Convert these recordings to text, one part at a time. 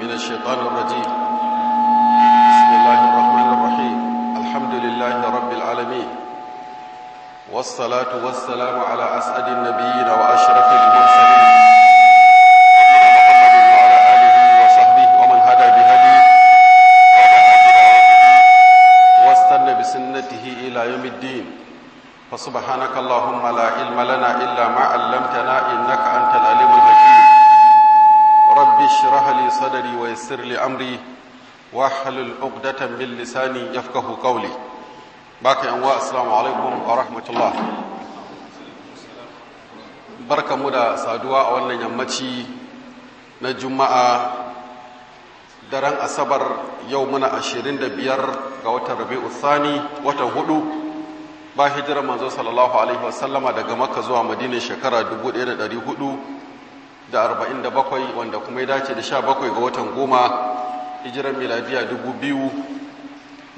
من الشيطان الرجيم بسم الله الرحمن الرحيم الحمد لله رب العالمين والصلاة والسلام على أسعد النبيين وأشرف المرسلين نبينا محمد وعلى آله وصحبه ومن هدى بهديه ودعا بدعوته واستنى بسنته إلى يوم الدين فسبحانك اللهم لا علم لنا إلا ما علمتنا إنك أنت العليم الحكيم رب اشرح لي صدري ويسر لي أمري واحلل عقدة من لساني يفقه قولي باقي أنواع السلام عليكم ورحمة الله barka mu da saduwa a wannan yammaci na juma'a daren asabar yau muna ashirin da biyar ga watan rabi'u thani watan hudu ba hijirar manzo sallallahu alaihi wasallama daga makka zuwa madina shekara 1447 wanda kuma ya dace da 17 ga watan goma hijirar miladiya 2025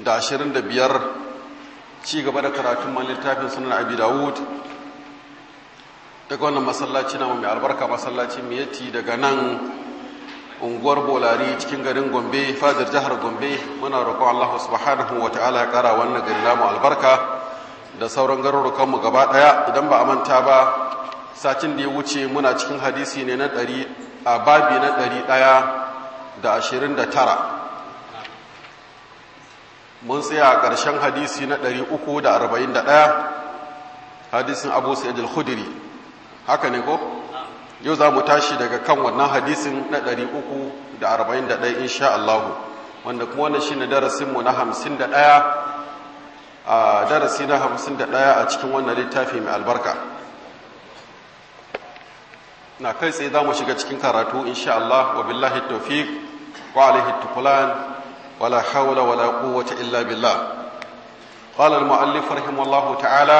ci gaba da karatun man littafin sunan abi dawud daga wannan masallaci na mai albarka masallaci miyati daga nan unguwar bolari cikin garin gombe fadar jihar gombe muna roƙon allahu subhanahu wa ta'ala ya ƙara wannan gari namu albarka da sauran garurukanmu gaba ɗaya idan ba a manta ba satin da ya wuce muna cikin hadisi ne na ɗari a babi na ɗari ɗaya da ashirin da tara mun tsaya a ƙarshen hadisi na ɗari uku da arba'in da ɗaya hadisin abu sa'id al-khudri haka ne ko yau za mu tashi daga kan wannan hadisin na ɗari uku da arba'in da ɗaya insha Allahu wanda kuma wannan shi ne darasinmu na hamsin da ɗaya a darasi na hamsin da ɗaya a cikin wannan littafi mai albarka na kai tsaye za mu shiga cikin karatu insha Allah wa billahi tawfiq wa alaihi tukulan wala hawla wala quwwata illa billah قال المؤلف رحمه الله تعالى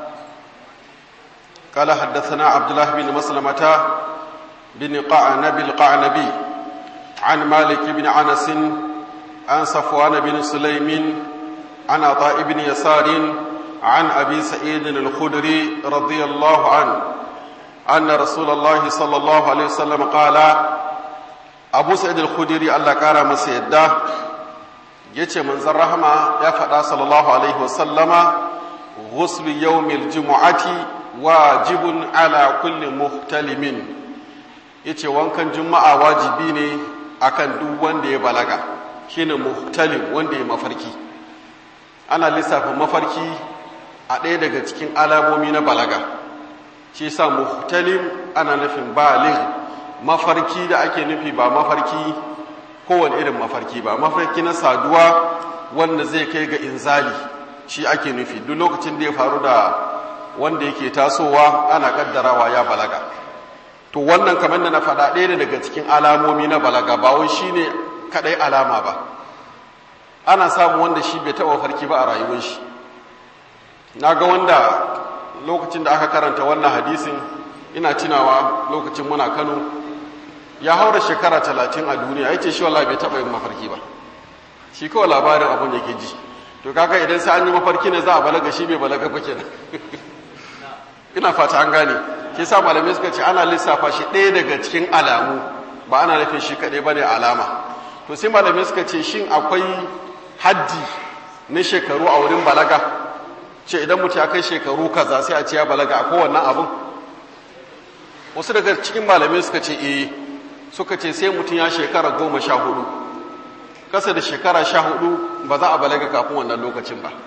قال حدثنا عبد الله بن مسلمة بن قعنب القعنبي عن مالك بن انس عن صفوان بن سليم عن عطاء بن يسار عن أبي سعيد الخدري رضي الله عنه أن رسول الله صلى الله عليه وسلم قال أبو سعيد الخدري الله كان مسيدا yace manzon rahama ya faɗa sallallahu alaihi wasallama ghuslu yawmil jumu'ati wajibun ala kulli muhtalimin yace wankan juma'a wajibi ne akan duk wanda ya balaga shine muhtalim wanda ya mafarki ana lissafa mafarki a ɗaya daga cikin alamomi na balaga shi sa muhtalim ana nufin baligh mafarki da ake nufi ba mafarki kowane irin mafarki ba mafarki na saduwa wanda zai kai ga inzali shi ake nufi duk lokacin da ya faru da wanda yake tasowa ana kaddarawa ya balaga to wannan kamar da na faɗa ɗaya daga cikin alamomi na balaga ba wai shine kaɗai alama ba ana samun wanda shi bai taɓa farki ba a rayuwar shi na ga wanda lokacin da aka karanta wannan hadisin ina tunawa lokacin muna kano ya haura shekara talatin a duniya ya ce shi wallah bai taɓa yin mafarki ba shi kawai labarin abin da ke ji to kaka idan sai an yi mafarki ne za a balaga shi bai balaga ba kenan ina fata an gane ke sa malamai suka ce ana lissafa shi ɗaya daga cikin alamu ba ana nufin shi kaɗai ba ne alama to sai malamai suka ce shin akwai haddi na shekaru a wurin balaga ce idan mutu ya kai shekaru kaza sai a ce ya balaga a kowannan abin wasu daga cikin malamai suka ce eh suka ce sai mutum ya shekara goma sha hudu kasa da shekara sha hudu ba za a balaga kafin wannan lokacin ba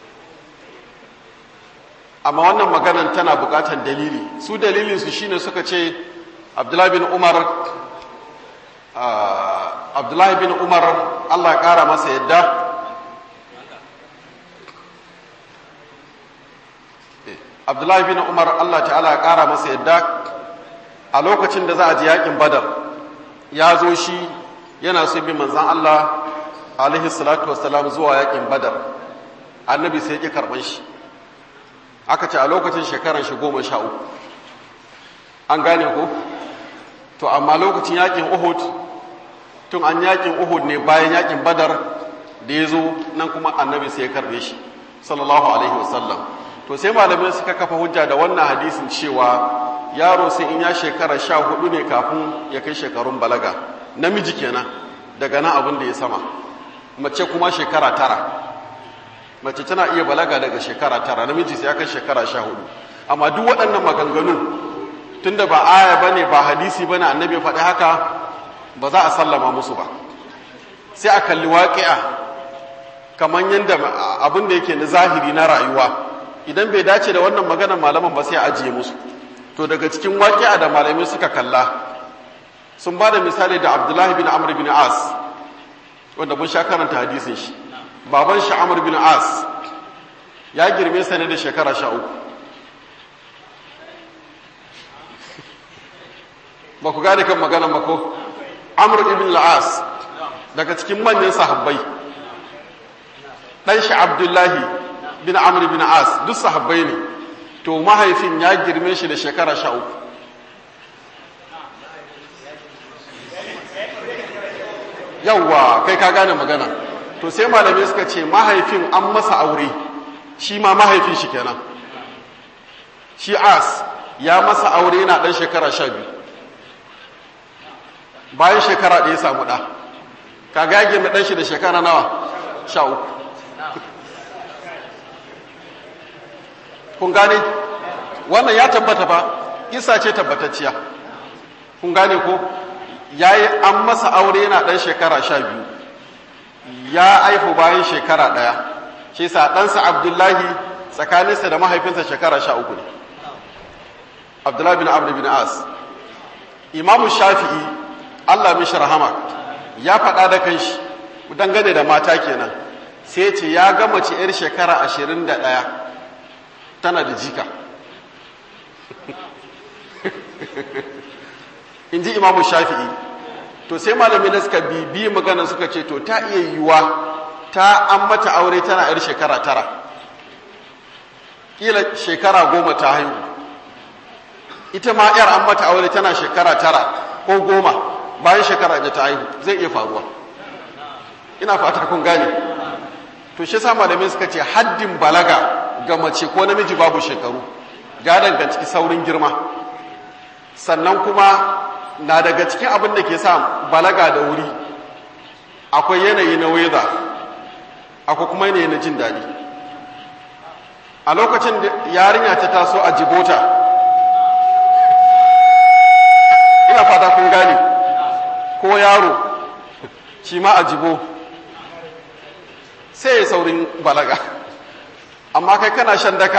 amma wannan maganan tana bukatar dalili su dalilinsu shine suka ce abdullahi bin umar abdullahi bin umar allah ya kara masa yadda abdullahi bin umar allah ta'ala ya kara masa yadda a lokacin da za a ji yakin badar ya zo shi yana so bi manzan allah alaihi salatu wasalam zuwa yakin badar annabi sai ya karban shi aka ce a lokacin shekaran shi goma sha uku an gane ko to amma lokacin yakin uhud tun an yakin uhud ne bayan yakin badar da ya zo nan kuma annabi sai ya karbe shi sallallahu alaihi wasallam to sai malamai suka kafa hujja da wannan hadisin cewa yaro sai in ya shekara sha hudu ne kafin ya kai shekarun balaga namiji kenan daga nan abin da ya sama mace kuma shekara tara mace tana iya balaga daga shekara tara namiji sai ya kai shekara sha hudu amma duk waɗannan maganganu tunda ba aya ba ne ba hadisi ba ne annabi faɗi haka ba za a sallama musu ba sai a kalli waƙi'a kamar yadda abin da yake na zahiri na rayuwa idan bai dace da wannan maganar malaman ba sai a ajiye musu to daga cikin waƙi'a da malamai suka kalla sun ba da misali da abdullahi bin amr bin as wanda mun sha karanta hadisin shi baban shi amr bin as ya girme sa ne da shekara sha uku ba ku gane kan magana mako amr ibn al-as daga cikin manyan sahabbai dan shi abdullahi bin amr bin as duk sahabbai ne to mahaifin ya girme shi da shekara sha uku yawwa kai ka gane magana to sai malamai suka ce mahaifin an masa aure shi ma mahaifin shi kenan shi as ya masa aure yana dan shekara sha biyu bayan shekara ɗaya samu ɗa ka gage mai ɗan shi da shekara nawa sha uku kun gane wannan ya tabbata ba isa ce tabbatacciya kun gane ko ya yi an masa aure yana ɗan shekara sha biyu ya aifu bayan shekara ɗaya shi sa ɗansa abdullahi tsakaninsa da mahaifinsa shekara sha uku ne abdullahi bin abu bin as imamu shafi'i allah mishi rahama ya faɗa da kanshi dangane da mata kenan sai ce ya ga mace 'yar shekara ashirin da ɗaya tana da jika in ji imamu shafi'i to sai malamin da suka bibi magana suka ce to ta iya yiwuwa ta an mata aure tana 'yar shekara tara kila shekara goma ta haihu ita ma 'yar an mata aure tana shekara tara ko goma bayan shekara da ta haihu zai iya faruwa ina fata kun gane to shi sa malamai suka ce haddin balaga ga mace ko namiji babu shekaru ya danganci saurin girma sannan kuma na daga cikin abin da ke sa balaga da wuri akwai yanayi na weza akwai kuma yanayi na jin daɗi a lokacin da yarinya ta taso a jibota ina fata kun gane ko yaro shi ma a jibo sai ya saurin balaga amma kai kana shan daka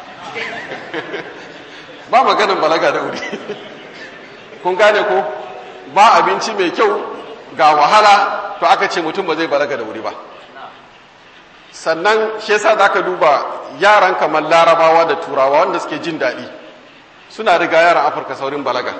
ba maganin balaga da wuri kun gane ko ba abinci mai kyau ga wahala to aka ce mutum ba zai balaga da wuri ba sannan shi yasa za ka duba yaran kamar larabawa da turawa wanda suke jin daɗi suna riga yaran afirka saurin balaga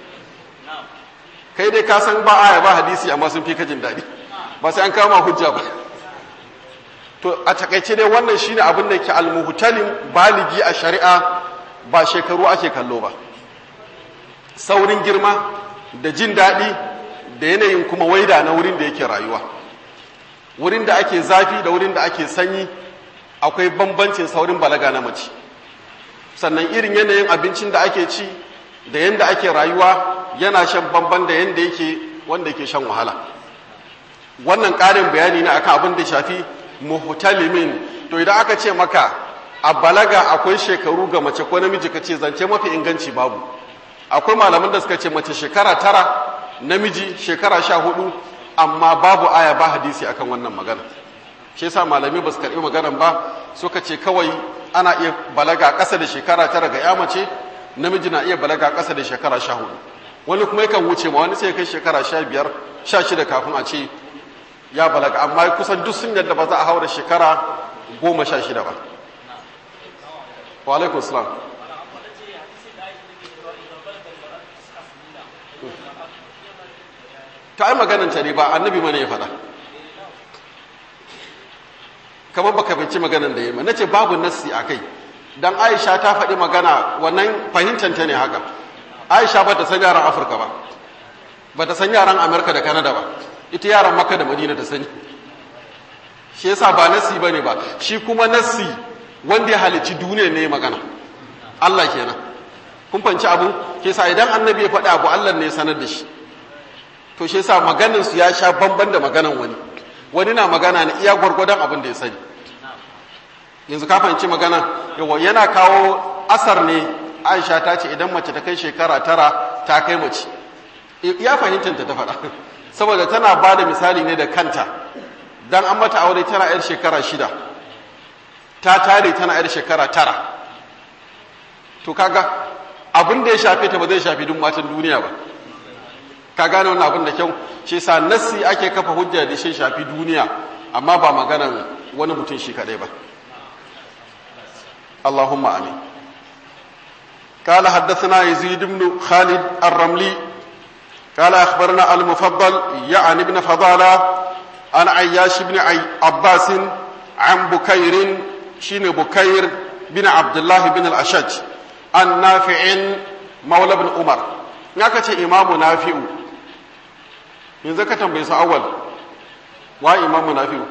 kai dai ka san ba aya ba hadisi amma sun fi ka jin daɗi ba sai an kama hujja ba to a takaice dai wannan shine abin da ke almuhtalin baligi a shari'a ba shekaru ake kallo ba saurin girma da jin daɗi da yanayin kuma waida na wurin da yake rayuwa wurin da ake zafi da wurin da ake sanyi akwai bambancin saurin balaga na mace sannan irin yanayin abincin da ake ci da yanda ake rayuwa yana shan bamban da yanda yake wanda yake shan wahala wannan ƙarin bayani ne akan abin da shafi muhtalimin to idan aka ce maka a balaga akwai shekaru ga mace ko namiji ka ce zance mafi inganci babu akwai malaman da suka ce mace shekara tara namiji shekara sha hudu amma babu aya ba hadisi akan wannan magana shi yasa malami ba su karɓi maganan ba suka ce kawai ana iya balaga ƙasa da shekara tara ga ya mace namiji na iya balaga ƙasa da shekara sha hudu wani kuma yakan wuce ma wani sai kai shekara sha biyar sha shida kafin a ce ya balaga amma kusan duk sun yadda ba za a haura shekara goma sha shida ba wa alaikun salam ta yi magananta ne ba annabi mana ya faɗa kamar baka binci maganan da ya ma na ce babu nassi a kai don aisha ta faɗi magana wannan fahimtanta ne haka aisha ba ta san yaran afirka ba ba ta san yaran amurka da kanada ba ita yaran maka da madina ta sani shi yasa ba nassi ba ne ba shi kuma nassi wanda ya halici duniya ne magana allah kenan kun fanci abu ke sa idan annabi ya faɗi abu allah ne ya sanar da shi to shi yasa maganin su ya sha bamban da maganan wani wani na magana ne iya gwargwadon abin da ya sani yanzu ka fahimci magana yawa yana kawo asar ne aisha ta ce idan mace ta kai shekara tara ta kai mace ya fahimtar ta faɗa saboda tana ba da misali ne da kanta dan an mata aure tana yar shekara shida ta tare tana yar shekara tara to kaga abin da ya shafe ta ba zai shafi duk matan duniya ba ka gane wannan abin da kyau shi sa nassi ake kafa hujja da shi shafi duniya amma ba maganan wani mutum shi kadai ba اللهم امين قال حدثنا يزيد بن خالد الرملي قال اخبرنا المفضل يعني ابن فضاله عن عياش بن عي عباس عن بكير شين بكير بن عبد الله بن الاشج عن نافع مولى بن عمر نكتي امام نافع yanzu ka tambayi su awal wa imamu nafi'u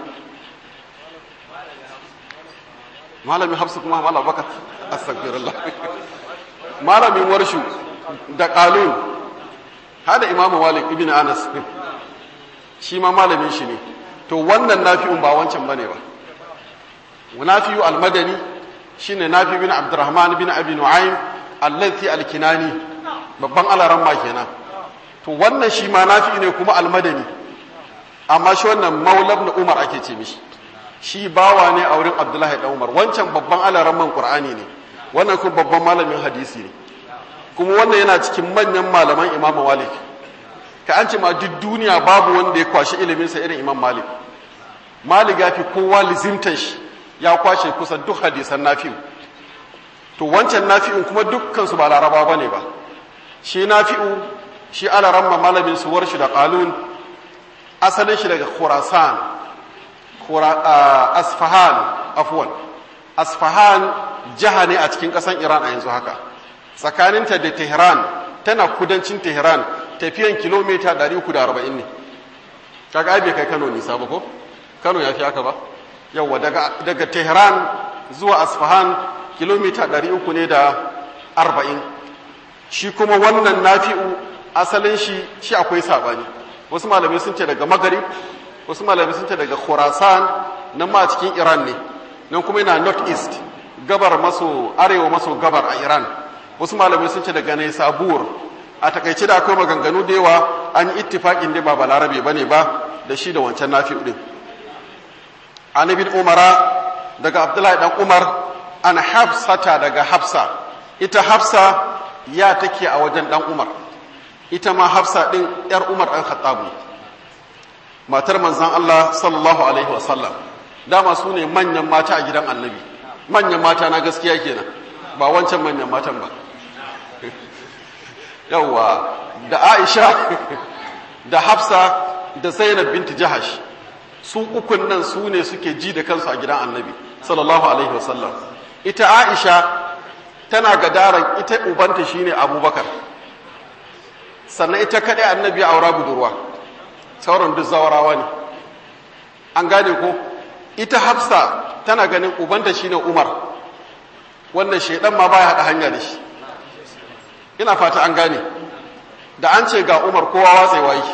malamin hafsu kuma malam baka astagfirullah malamin warshu da qalun hada imamu malik ibn anas shi ma malamin shi ne to wannan nafi'un ba wancan bane ba nafi'u al-madani shine nafi bin abdurrahman bin abi nu'aym allati al-kinani babban alaran ma kenan to wannan shi ma nafi ne kuma al-madani amma shi wannan maulab na umar ake ce mishi shi bawa ne a wurin abdullahi dan umar wancan babban alaramman qur'ani ne wannan kuma babban malamin hadisi ne kuma wannan yana cikin manyan malaman imam malik ka an ce ma duk duniya babu wanda ya kwashi iliminsa irin imam malik malik ya fi kowa lizimtan shi ya kwashe kusan duk hadisan nafi'u to wancan nafi'un kuma dukkan su ba laraba bane ba shi nafi'u shi alaramma malamin su warshi da qalun asalin shi daga khurasan asfahan afwan asfahan jiha ne a cikin ƙasar iran a yanzu haka tsakaninta da tehran tana kudancin tehran tafiyan kilomita 340 ne kaga ai bai kai kano nisa ba ko kano ya fi haka ba yawwa daga, daga tehran zuwa asfahan kilomita 300 ne da 40 shi kuma wannan nafi'u asalin shi shi akwai sabani wasu malamai sun ce daga magarib wasu malamai sun ce daga khurasan nan ma cikin iran ne nan kuma yana north east gabar maso arewa maso gabar a iran wasu malamai sun ce daga naisabur a takaice da akwai maganganu da yawa an yi ittifaƙin da ba balarabe ba ne ba da shi da wancan nafi ɗin an bin umara daga abdullahi dan umar an hafsata daga hafsa ita hafsa ya take a wajen dan umar ita ma hafsa ɗin yar umar ɗan khattabu matar manzan Allah sallallahu alaihi wasallam dama su ne manyan mata a gidan annabi manyan mata na gaskiya kenan ba wancan manyan matan ba yawwa da aisha da hafsa da zainab binti jahash su ukun nan su ne suke ji da kansu a gidan annabi sallallahu alaihi wasallam ita aisha tana gadaran ita ubanta shine abubakar sannan ita kaɗai annabi aura budurwa sauran duk zawarawa ne an gane ko ita hafsa tana ganin ubanta shine umar wannan shaidan ma baya haɗa hanya da shi ina fata an gane da an ce ga umar kowa watsewa yi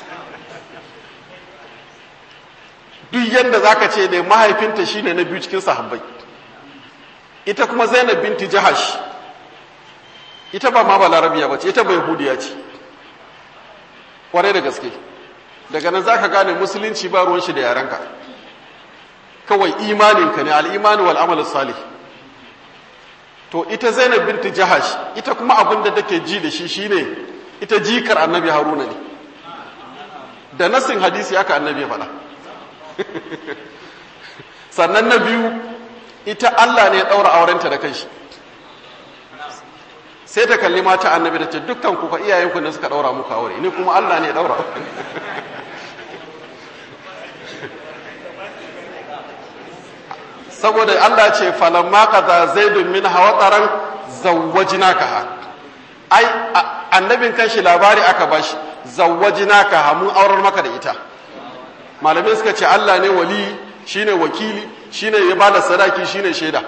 duk yadda za ka ce ne mahaifinta shine na biyu cikin sahabbai ita kuma zainab binti jahash ita ba ma ba larabiya ba ce ita ba yahudiya ce kwarai da gaske daga nan za ka gane musulunci ba ruwan shi da yarenka kawai imaninka ne al'imani wal amal salih to ita zainab binti jahash ita kuma abin da take ji da shi shine ita jikar annabi haruna ne da nasin hadisi aka annabi faɗa sannan na biyu ita Allah ne ya ɗaura aurenta da kanshi sai ta kalli mata annabi da ce dukkan ku fa iyayenku ne suka ɗaura muku aure ni kuma Allah ne ya ɗaura saboda Allah ce falamma kaza zaidun min hawataran zawwajnaka ha ai annabin kanshi labari aka bashi zawwajnaka ha mun aurar maka da ita malamai suka ce Allah ne wali shine wakili shine ya bada sadaki shine shaida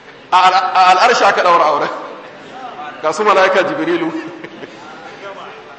a al'arshi aka daura aure ga su malaika jibrilu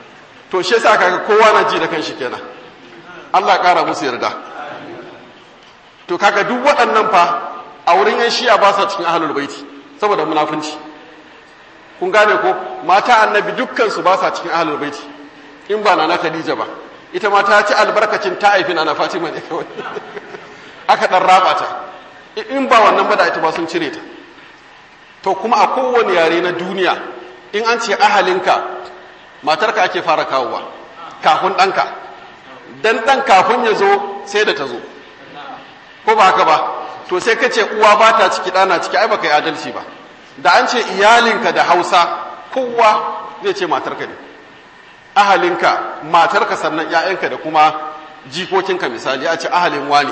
to shi yasa kaga kowa na ji da kanshi kenan Allah ƙara musu yarda to kaga duk waɗannan fa a wurin yan shiya ba sa cikin ahlul baiti saboda munafunci kun gane ko mata annabi dukkan su ba sa cikin ahlul baiti in ba na Khadija ba ita ma ta ci albarkacin ta haifi na Fatima ne kawai aka dan raba ta in ba wannan ba da ita ba sun cire ta to kuma a kowane yare na duniya in an ce ahalinka matarka ake fara kawowa kafin ɗanka dan ɗan kafin ya zo sai da ta zo ko ba haka ba to sai ka ce uwa ba ta ciki ɗana ciki ai baka yi adalci ba da an ce iyalinka da hausa kowa zai ce matarka ne ahalinka matarka sannan ‘ya'yanka da kuma jikokinka misali a ce ahalin wani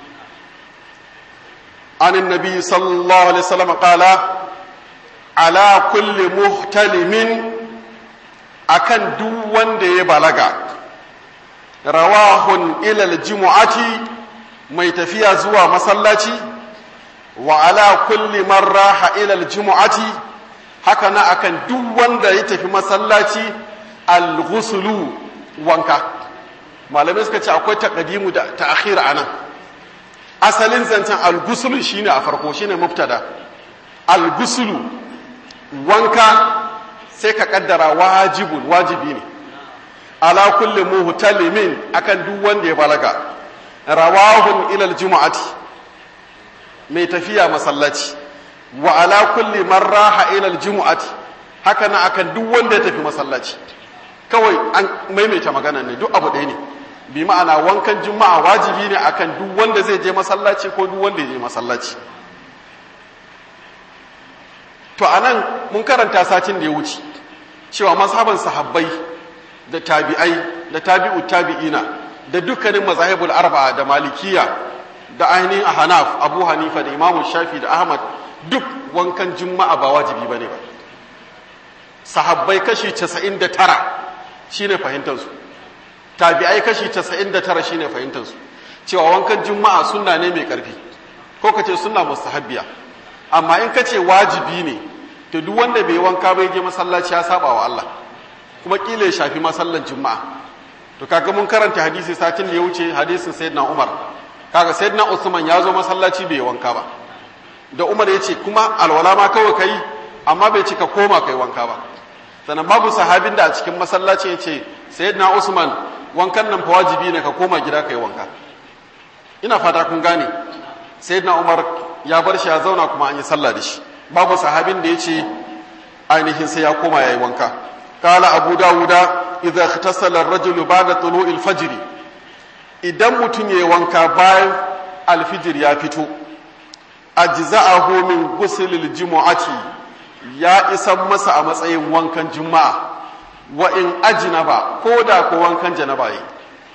anin nabi sallallahu alaihi wasallam qala ala kulli muhtalimin akan duk wanda ya balaga rawahun ilal jumu'ati mai tafiya zuwa masallaci wa ala kulli man raha ilal jumu'ati haka na akan duk wanda ya tafi masallaci al-ghuslu wanka malamai suka ce akwai taqdimu da ta'khir anan asalin zancen al-ghuslu shine a farko shine mubtada al-ghuslu wanka sai ka kaddara wajibun wajibi ne ala kulli muhtalimin akan duk wanda ya balaga rawahun ilal jumu'ati mai tafiya masallaci wa ala kulli man raha ilal jumu'ati haka na akan duk wanda ya tafi masallaci kawai an maimaita magana ne duk abu ɗaya ne bi ma'ana wankan juma'a wajibi ne akan duk wanda zai je masallaci ko duk wanda ya je masallaci to anan mun karanta satin da ya wuce cewa mazhaban sahabbai da tabi'ai da tabi'u tabi'ina da dukkanin mazahibul arba'a da malikiya da ainihin ahnaf abu hanifa da imamu shafi da ahmad duk wankan juma'a ba wajibi bane ba sahabbai kashi 99 shine fahimtar su tabi'ai kashi 99 shine fahimtar su cewa wankan juma'a sunna ne mai karfi ko kace sunna mustahabbiya amma in kace wajibi ne to duk wanda bai wanka bai je masallaci ya saba wa Allah kuma kila ya shafi masallan juma'a to kaga mun karanta hadisi satin da ya wuce hadisin sayyidina Umar kaga sayyidina Usman ya zo masallaci bai wanka ba da Umar ya ce kuma alwala ma kawai kai amma bai ce ka koma kai wanka ba sannan babu sahabin da a cikin masallaci ya ce sayyidina Usman wankan nan fa wajibi ne ka koma gida kai wanka ina fata kun gane sayyidina Umar ya bar shi ya zauna kuma an yi sallah da shi babu sahabin da ya ce ainihin sai ya koma ya yi wanka kala abu dawuda idza ikhtasala ar-rajulu ba'da tulu'il fajr idan mutum yayi wanka bayan alfijir ya fito ajza'ahu min ghusl jumu'ati ya isan masa a matsayin wankan juma'a wa in ajnaba ko da ko wankan janaba yi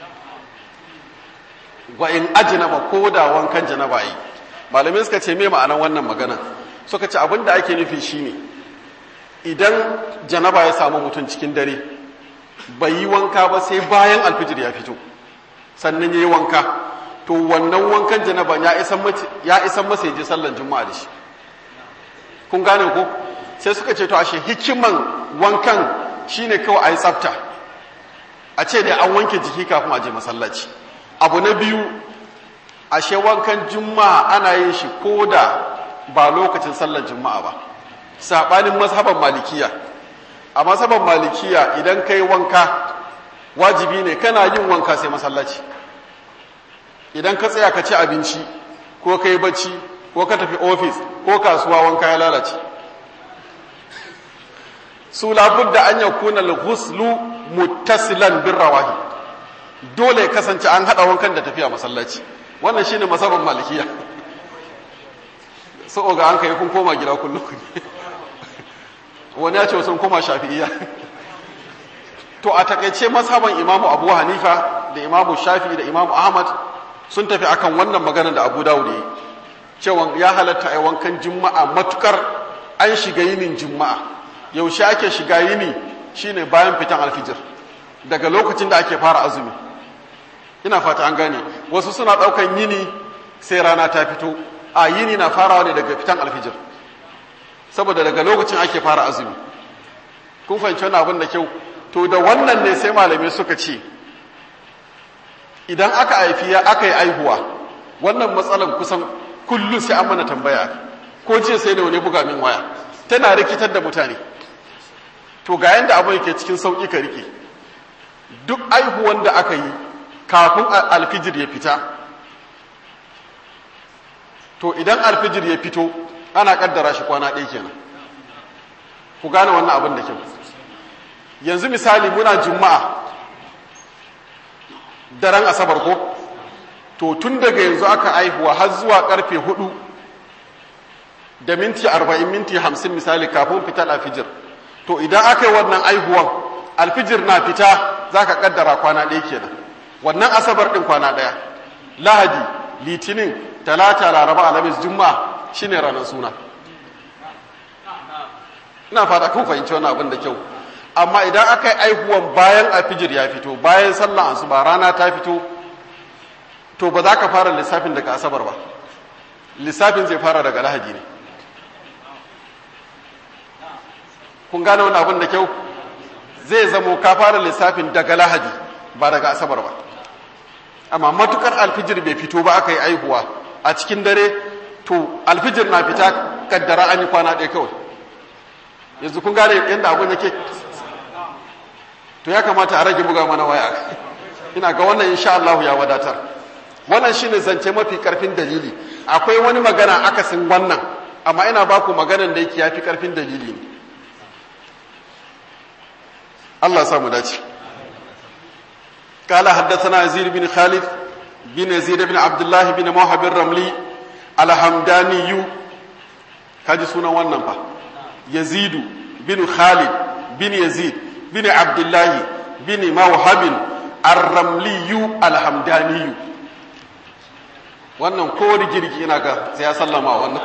wa in ajnaba ko da wankan janaba yi malamai suka ce me ma'anar wannan magana suka ce abin da ake nufi shine idan janaba ya samu mutum cikin dare bai yi wanka ba sai bayan alfijir ya fito sannan ya yi wanka to wannan wankan janaba ya isan masa ya je sallan juma'a da shi kun gane ko sai suka ce to ashe hikiman wankan shine kawai a yi tsafta a ce da an wanke jiki kafin a je masallaci abu na biyu ashe wankan juma'a ana yin shi ko da ba lokacin sallar juma'a ba saɓanin mazhaban malikiya a mazhaban malikiya idan ka yi wanka wajibi ne kana yin wanka sai masallaci idan ka tsaya ka ci abinci ko ka yi bacci ko ka tafi ofis ko kasuwa wanka ya lalace su labudda an yakuna al-ghuslu muttasilan bin rawahi dole kasance an hada wankan da tafiya masallaci wannan shine mazhaban malikiya so ga an kai kun koma gida kullum wani ya ce sun koma shafi'iyya to a takaice mazhaban imamu abu hanifa da imamu shafi da imamu ahmad sun tafi akan wannan magana da abu dawud yi cewa ya halatta a wankan juma'a matukar an shiga yinin juma'a yaushe ake shiga yini shine bayan fitan alfijir daga lokacin da ake fara azumi ina fata an gane wasu suna daukan yini sai rana ta fito a yini na farawa ne daga fitan alfijir saboda daga lokacin ake fara azumi kun fahimci wani abin da kyau to da wannan ne sai malamai suka ce idan aka haifi ya aka yi aihuwa wannan matsalan kusan kullum sai an mana tambaya ko jiya sai da wani buga min waya tana rikitar da mutane to ga yanda abin yake cikin sauƙi ka rike duk aihuwan da aka yi kafin alfijir ya fita to idan alfijir ya fito ana kaddara shi kwana ɗaya kenan ku gane wannan abin da kyau yanzu misali muna juma'a daren asabar ko to tun daga yanzu aka aihuwa har zuwa karfe hudu da minti arba'in minti hamsin misali kafin fitar alfijir to idan aka yi wannan aihuwan alfijir na fita za ka kaddara kwana ɗaya kenan wannan asabar ɗin kwana ɗaya lahadi litinin talata laraba alhamis juma'a shine ranar suna ina fata kun fahimci wannan abin da kyau amma idan aka yi aihuwan bayan alfijir ya fito bayan sallan asuba rana ta fito to ba za ka fara lissafin daga asabar ba lissafin zai fara daga lahadi ne kun gane wani abin da kyau zai zamo ka fara lissafin daga lahadi ba daga asabar ba amma matukar alfijir bai fito ba aka yi aihuwa a cikin dare to alfijir na fita kaddara an yi kwana ɗaya kawai yanzu kun gane yadda abin yake to ya kamata a rage buga mana waya ina ga wannan insha Allah ya wadatar wannan shine zance mafi karfin dalili akwai wani magana akasin wannan amma ina baku maganan da yake yafi karfin dalili ne Allah samu dace قال حدثنا يزيد بن خالد بن يزيد بن عبد الله بن موهب الرملي الحمداني kaji sunan wannan fa yazidu bin khalid bin yazid bin abdullahi bin mawhabin ar-ramliyu al-hamdaniyu wannan ko rigirgi ina ga sai ya sallama wannan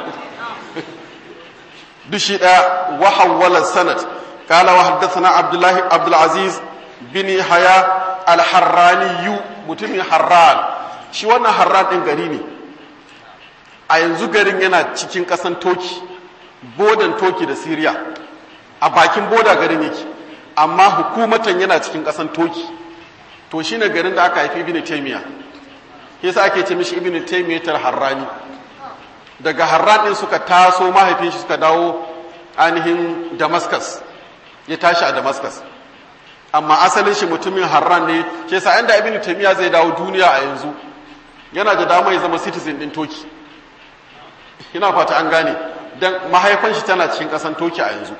dushi da wa hawwala sanad qala wa haddathana abdullahi abdul aziz bin haya al-harraniyu mutumin harran shi wannan harran din gari ne a yanzu garin yana cikin kasan toki bodan toki da siriya a bakin boda garin yake amma hukumatan yana cikin kasan toki to shine garin da aka haifi ibn taymiya yasa ake ce mishi ibn taymiya tar harrani daga harran din suka taso mahaifin shi suka dawo ainihin damascus ya tashi a damascus amma asalin shi mutumin harran ne shi yasa inda ibn taymiya zai dawo duniya a yanzu yana da dama ya zama citizen din toki ina fata an gane dan mahaifan shi tana cikin kasan toki a yanzu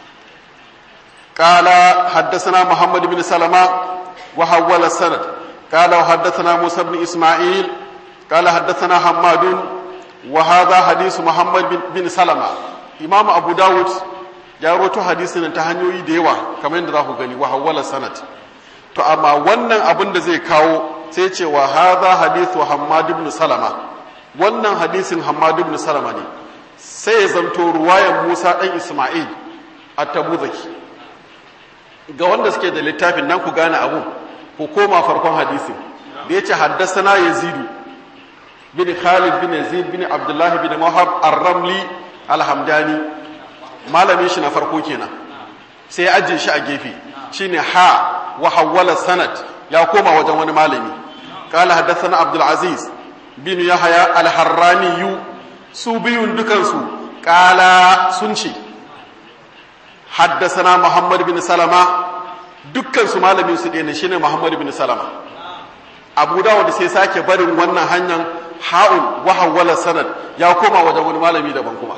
قال حدثنا محمد بن سلمة وحول السند قال وحدثنا موسى بن إسماعيل قال حدثنا حماد وهذا حديث محمد بن سلمة إمام أبو داود ya roto hadisin ta hanyoyi da yawa kamar yadda za ku gani wa hawwala sanad to amma wannan abin da zai kawo sai ce wa hadha hadithu Hammad ibn Salama wannan hadisin Hammad ibn Salama ne sai ya zanto ruwayan Musa dan Isma'il at-Tabuzaki ga wanda suke da littafin nan ku gane abun ku koma farkon hadisin da yace haddathana Yazid bin Khalid bin Yazid bin Abdullah bin Wahab ar-Ramli al-Hamdani malamin shi na farko kenan sai ya ajiye shi a gefe shine ha wa hawwala sanad ya koma wajen wani malami qala haddathana abdul aziz bin yahya al harrani su biyun dukansu qala sun ce haddathana muhammad bin salama dukkan su malamin su ɗaya ne shine muhammad bin salama abu dawud sai sake barin wannan hanyar ha'un wa hawwala sanad ya koma wajen wani malami daban kuma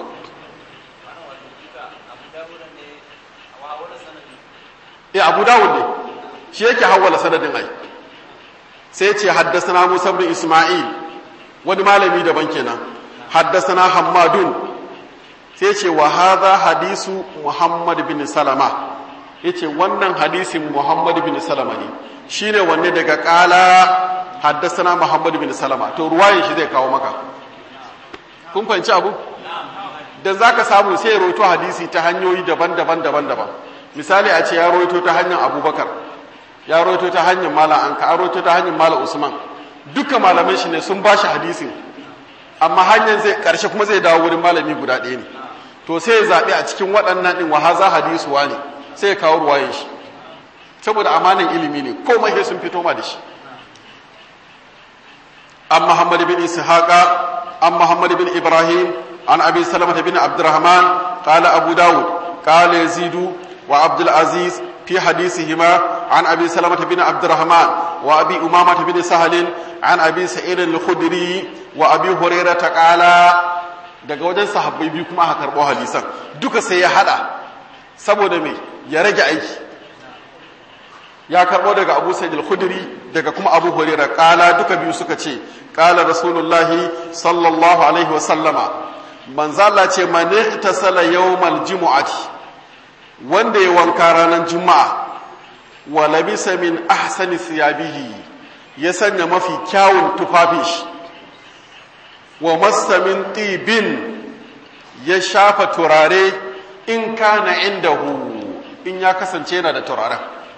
ya abu dawud ne shi yake hawwala sanadin ai sai ce haddasana musa bin isma'il wani malami daban kenan haddasana hammadun sai ce wa hadha hadisu muhammad bin salama yace wannan hadisin muhammad bin salama ne shine wanne daga kala haddasana muhammad bin salama to ruwayin shi zai kawo maka kun fahimci abu dan zaka samu sai ya roto hadisi ta hanyoyi daban-daban daban-daban misali a ce ya roito ta hanyar abubakar ya roito ta hanyar malam anka an roito ta hanyar malam usman duka malaman shi ne sun ba shi hadisin amma hanyar zai karshe kuma zai dawo wurin malami guda ɗaya ne to sai ya zaɓi a cikin waɗannan ɗin wahaza hadisu ne sai ya kawo ruwayen shi saboda amanin ilimi ne komai sai sun fito ma da shi an muhammad bin ishaqa an muhammad bin ibrahim an abi salamah bin abdurrahman qala abu daud qala yazidu wa abdul aziz في حديثهما عن أبي سلمة بن عبد الرحمن وأبي أمامة بن سهل عن أبي سعيد الخدري وأبي هريرة قال daga wajen sahabbai biyu kuma aka karɓo hadisan duka sai ya hada saboda me ya rage aiki ya karɓo daga Abu Sa'id al-Khudri daga kuma Abu Hurairah kala duka biyu suka ce kala Rasulullahi sallallahu alaihi wa sallama manzo Allah ce man ihtasala yawmal jumu'ati wanda ya wanka ranar juma'a wa labisa min ahsani siyabihi ya sanya mafi kyawun tufafin shi wa masamin tibin ya shafa turare in kana indahu in ya kasance yana da turaren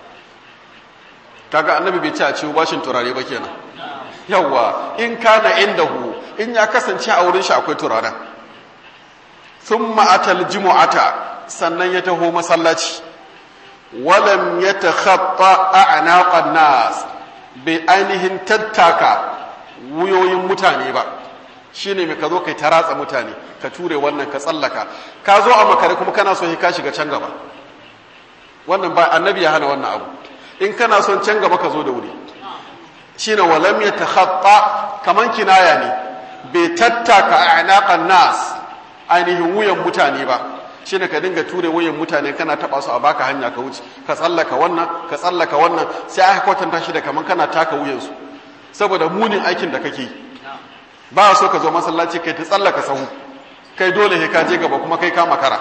kaga annabi bai ce a ciwo bashin turare ba kenan yawa in kana indahu in ya kasance a wurin shi akwai turaren thumma atal jumu'ata sannan ya taho masallaci walam ya takhatta a'naqan nas bai ainihin tattaka wuyoyin mutane ba shine mai ka zo kai ta ratsa mutane ka ture wannan ka tsallaka ka zo a makare kuma kana so ka shiga can gaba wannan ba annabi ya hana wannan abu in kana son can gaba ka zo da wuri shine walam ya takhatta kaman kinaya ne bai tattaka a'naqan nas ainihin wuyan mutane ba shi ne ka dinga ture wayan mutane kana taba su a baka hanya ka wuce ka tsallaka wannan ka tsallaka wannan sai aka kwatanta shi da kaman kana taka wuyansu saboda munin aikin da kake ba so ka zo masallaci kai ta tsallaka sahu kai dole ka je gaba kuma kai ka makara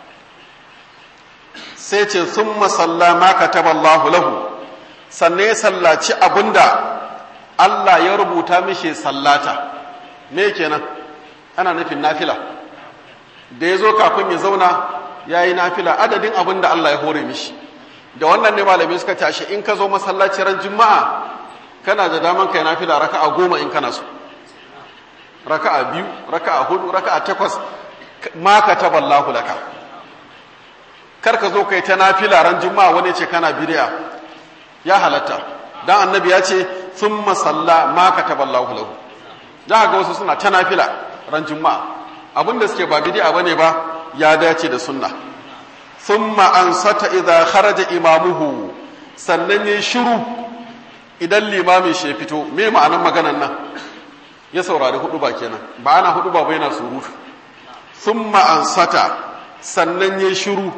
sai ce sun masalla ma kataballahu lahu sannan ya sallaci abinda Allah ya rubuta mishi sallata me kenan ana nufin nafila da ya zo kafin ya zauna ya yi nafila adadin abin da Allah ya hore mishi da wannan ne malamai suka tashi in ka zo masallaci ran juma'a kana da daman kai nafila raka'a goma in kana so raka'a biyu raka'a hudu raka'a takwas ma ka taballahu laka kar ka zo kai ta nafila ran juma'a wani ce kana bid'a ya halatta dan annabi ya ce thumma salla ma ka taballahu lahu da ga wasu suna ta nafila ran juma'a abin da suke ba bid'a bane ba ya dace da sunna thumma ansata idza kharaja imamuhu sannan yayi shiru idan limamin shi ya fito me ma'anar maganar nan ya saurari hudu ba kenan ba ana hudu ba bai na surutu thumma ansata sannan yayi shiru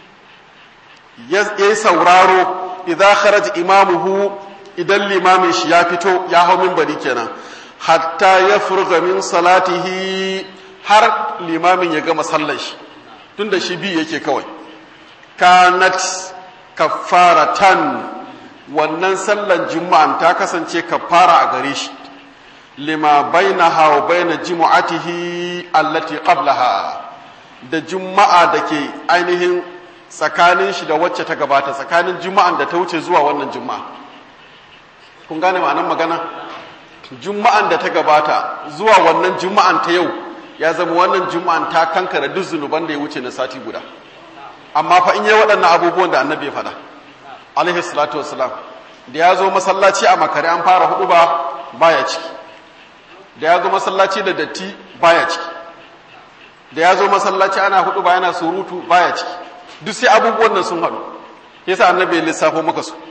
yayi sauraro idza kharaja imamuhu idan limamin shi ya fito ya hau minbari kenan hatta ya furga min salatihi har limamin ya gama sallar shi tun da shi bi yake kawai kanat kafaratan wannan sallar juma'an ta kasance kafara a gare shi lima bainaha wa baina jumu'atihi allati qablaha da juma'a da ke ainihin tsakanin shi da wacce ta gabata tsakanin juma'an da ta wuce zuwa wannan juma'a kun gane ma'anar magana juma'an da ta gabata zuwa wannan juma'an ta yau ya zama wannan juma'an ta kankara duk zunuban da ya wuce na sati guda amma fa in yi waɗannan abubuwan da annabi ya faɗa alaihi salatu wassalam da ya zo masallaci a makare an fara hudu ba baya ciki da ya zo masallaci da datti baya ciki da ya zo masallaci ana hudu ba yana surutu baya ciki duk sai abubuwan nan sun haɗu yasa annabi ya lissafo maka su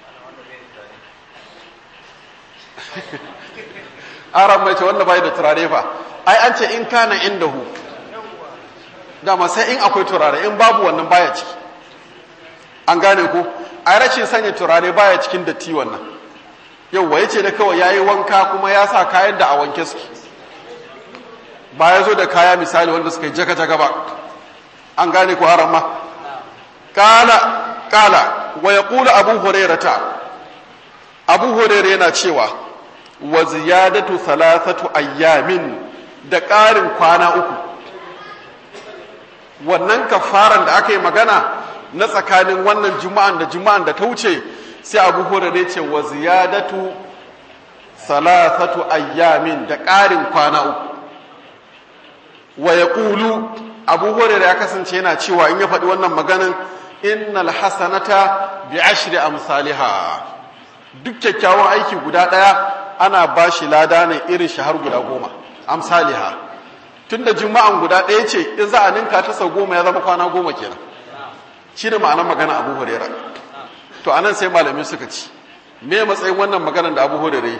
aran mai ce wanda bai da turare fa ai an ce in kana indahu dama sai in akwai turare in babu wannan baya ciki an gane ko ai rashin sanya turare baya cikin datti wannan yauwa yace da kawai yayi wanka kuma ya sa kayan da a wanke su ba ya zo da kaya misali wanda suka yi jaka jaka ba an gane ko haram ma kala kala wa yaqulu abu hurairata abu hurairah yana cewa wa ziyadatu thalathatu ayyamin da ƙarin kwana uku wannan kafaran da aka yi magana na tsakanin wannan juma'an da juma'an da ta wuce sai abu hurairah ce wa ziyadatu thalathatu ayyamin da ƙarin kwana uku wa yaqulu abu hurairah ya kasance yana cewa in ya faɗi wannan maganan innal hasanata bi ashri amsalha duk kyakkyawan aiki guda daya ana bashi lada ne irin shi har guda goma amsalha tunda juma'an guda daya ce in za a ninka ta sau goma ya zama kwana goma kenan shi ne ma'anar magana abu huraira to anan sai malamin suka ci me matsayin wannan maganar da abu huraira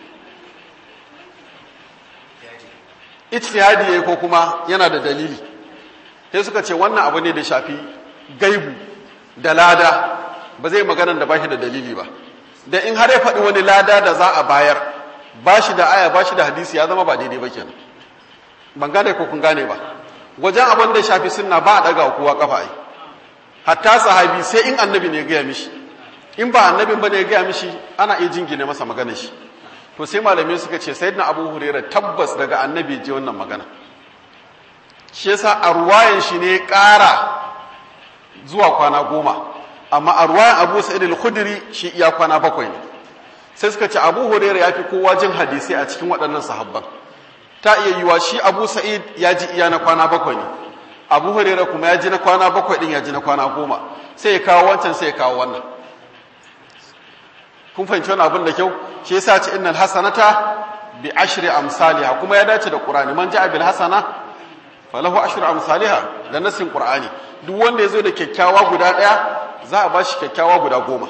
ijtihadi yayi ko kuma yana da dalili sai suka ce wannan abu ne da shafi gaibu da lada ba zai magana da bashi da dalili ba da in har ya faɗi wani lada da za a bayar bashi da aya bashi da hadisi ya zama ba daidai ba kenan ban gane ko kun gane ba wajen abin da shafi sunna ba a daga kowa kafa ai hatta sahabi sai in annabi ne ya gaya mishi in ba annabin ba ne ya gaya mishi ana iya jingine masa magana shi to sai malamai suka ce sayyidina abu huraira tabbas daga annabi ji wannan magana shi yasa a ruwayan shi ne ƙara zuwa kwana goma amma a ruwayan abu sa'id al-khudri shi iya kwana bakwai ne sai suka ce abu huraira ya fi kowa jin hadisi a cikin waɗannan sahabban ta iya yiwa shi abu sa'id ya ji iya na kwana bakwai ne abu huraira kuma ya ji na kwana bakwai din ya ji na kwana goma sai ya kawo wancan sai ya kawo wannan kun fahimci wani abin da kyau shi yasa ce innal hasanata bi ashri amsalha kuma ya dace da qur'ani man ja'a bil hasana falahu ashru amsalha da nasin qur'ani duk wanda yazo da kyakkyawa guda daya za a bashi kyakkyawa guda goma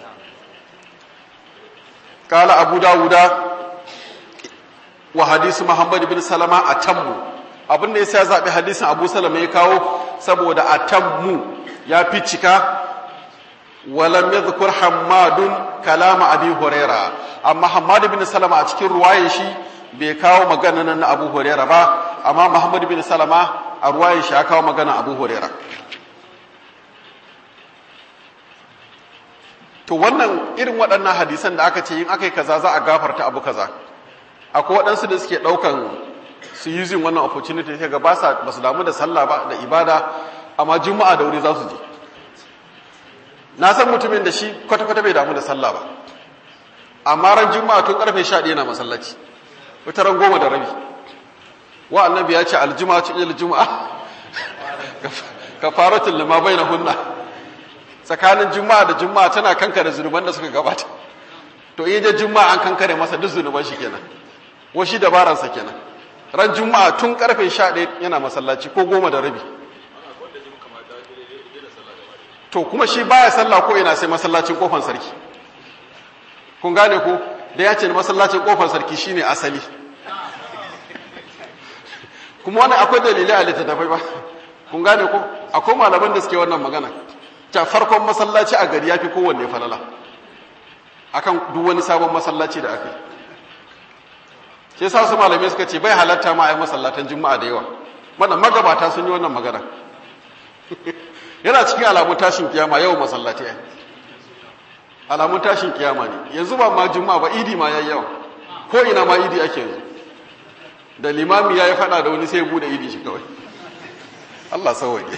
qala abu dawuda wa hadisi muhammad bin salama atammu abin da yasa ya zabi hadisin abu salama ya kawo saboda atammu ya fi cika ولم يذكر حماد كلام ابي هريره amma Hammad bin Salama a cikin ruwayar shi bai kawo magana nan na Abu Hurairah ba amma Muhammad bin Salama a ruwayar shi ya kawo magana Abu Hurairah to wannan irin waɗannan hadisan da aka ce yin aka yi kaza za a gafarta abu kaza akwai waɗansu da suke ɗaukan su using wannan opportunity sai ga ba su damu da sallah ba da ibada amma juma'a da wuri za su je na san mutumin da shi kwata-kwata bai damu da sallah ba amma ran juma'a tun karfe 11 na masallaci wata ran goma da rabi wa annabi ya ce aljuma ci il juma'a kafaratul lima bainahunna tsakanin juma'a da juma'a tana kankare zunuban da suka gabata to in je juma'a an kankare masa duk zunuban shi kenan wa shi dabaran sa kenan ran juma'a tun karfe 11 yana masallaci ko goma da rabi to kuma shi baya sallah ko ina sai masallacin kofar sarki kun gane ko da ya ce masallacin kofar sarki shine asali kuma wani akwai dalilai a littattafai ba kun gane ko akwai malaman da suke wannan magana ta farkon masallaci a gari yafi kowanne falala akan duk wani sabon masallaci da aka yi sai sa su malamai suka ce bai halatta ma a yi masallatan juma'a da yawa wannan magabata sun yi wannan magana yana cikin alamun tashin kiyama yau masallaci alamun tashin kiyama ne yanzu ba ma juma'a ba idi ma yayi yawa ko ina ma idi ake yanzu da limami ya yi fada da wani sai ya bude idi shi kawai Allah sauwaƙe